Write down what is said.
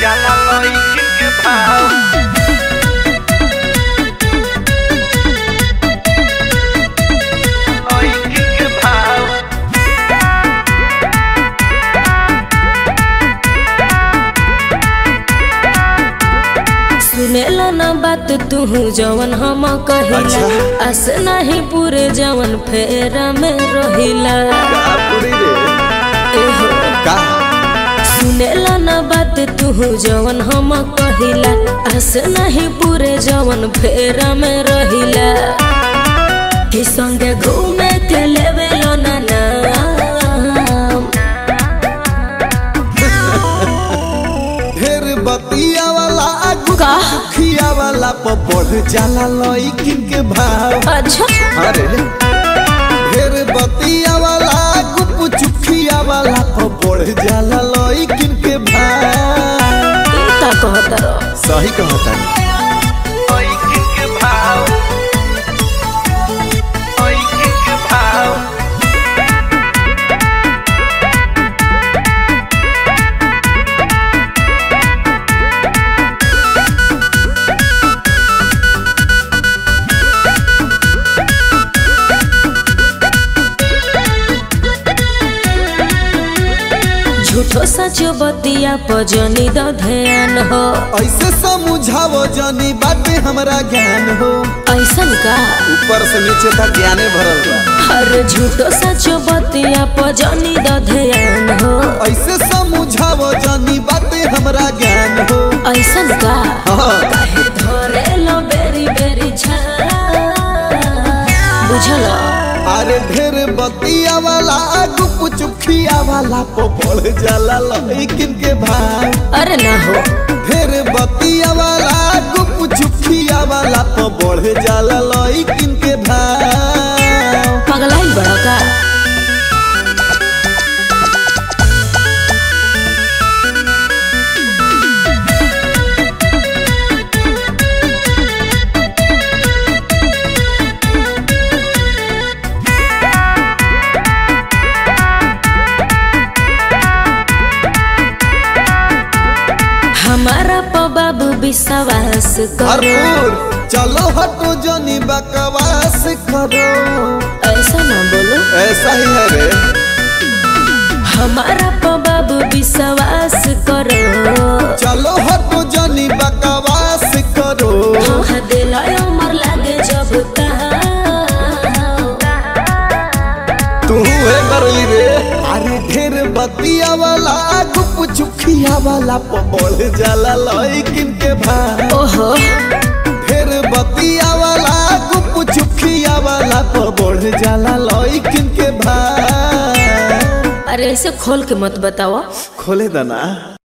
जाला लइकिन के भाव लइकिन के भाव सुनेला ना बात तू जवन हम कहिला अच्छा। अस नहीं पूरे जवन फेरा में रहिला का पूरी रे एहो का सुनेला ना बात तू जवन हम कहिला अस नहीं पूरे जवन फेरा में रहिला कि संगे घूमे के लेवेलो ना नाम ढेर बतिया वाला का खिया वाला पर बढ़ जाला लइकिन के भाव अच्छा अरे ढेर बतिया वाला गुप चुखिया वाला पर बढ़ जाला लइकिन के भाव ई का कहत रहो सही कहता लइकिन के भाव लइकिन के भाव झूठो सचो बतिया पजनी द ध्यान हो ऐसे समझावो जानी बाटे हमरा ज्ञान हो ऐसन का ऊपर से नीचे तक ज्ञाने भरल बा हर झूठो सचो बतिया पजनी द ध्यान हो ऐसे समझावो जानी बाटे हमरा ज्ञान हो ऐसन का हाँ, काहे धरे लो बेरी बेरी छा बुझल अरे ढेर बतिया वाला गुप चुखिया वाला पो बढ़ जाला लइकिन के भाव अरे ना हो ढेर बतिया वाला गुप चुखिया वाला पो बढ़ जाला लइकिन के भाव पगलाई बड़ा का हमारा प बाबू विश्वास करो भरपूर चलो हटो जनी बकवास करो ऐसा ना बोलो ऐसा ही है रे हमारा प बाबू विश्वास करो चलो हटो जनी बकवास करो हाँ दिलाय उमर लागे जब तू है करली रे अरे ढेर बतिया वाला गुप चुखिया वाला पो बढ़ जाला लइकिन के भाव ओहो ढेर बतिया वाला गुप चुखिया वाला पो बढ़ जाला लइकिन के भाव अरे ऐसे खोल के मत बताओ खोले दना